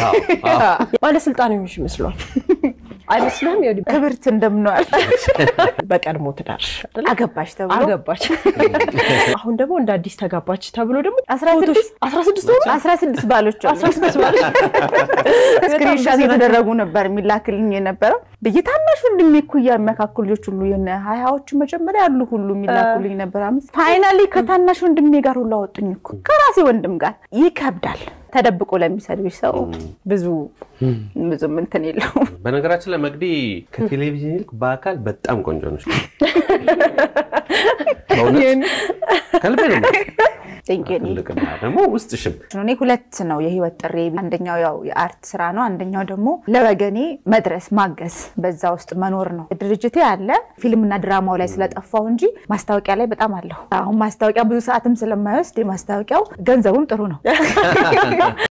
አዎ፣ አዎ። ባለስልጣን የሆንሽ ይመስሏል አይመስልም? ይኸውልህ፣ ክብርት እንደምነዋል በቀድሞ ትዳርሽ አይደለ? አገባሽ ተብሎ አገባች። አሁን ደግሞ እንደ አዲስ ተጋባች ተብሎ ደግሞ አስራ ስድስት አስራ ስድስት ሆነ አስራ ስድስት ባሎች አሉ። አስራ ስድስት ባሎች። ስክሪንሻት የተደረጉ ነበር የሚላክልኝ የነበረው በየታናሽ ወንድሜ እኩያ የሚያካክሉ ልጆች ሁሉ የሆነ ሀያዎቹ መጀመሪያ ያሉ ሁሉ የሚላኩልኝ ነበር። አምስት ፋይናሊ ከታናሽ ወንድሜ ጋር ሁሉ አወጡኝ እኮ ከራሴ ወንድም ጋር ይከብዳል። ተደብቆ ለሚሰድብሽ ሰው ብዙ ብዙም እንትን የለውም። በነገራችን ላይ መቅዲ ከቴሌቪዥን ይልቅ በአካል በጣም ቆንጆ ነች። በእውነት ከልቤ ነው የምልሽ። Thank you. ትልቅና ደግሞ ውስጥሽም እኔ ሁለት ነው የህይወት ጥሬ። አንደኛው ያው የአርት ስራ ነው፣ አንደኛው ደግሞ ለወገኔ መድረስ ማገዝ፣ በዛ ውስጥ መኖር ነው። ድርጅቴ አለ ፊልምና ድራማው ላይ ስለጠፋው እንጂ ማስታወቂያ ላይ በጣም አለሁ። አሁን ማስታወቂያ ብዙ ሰዓትም ስለማይወስድ የማስታወቂያው ገንዘቡም ጥሩ ነው።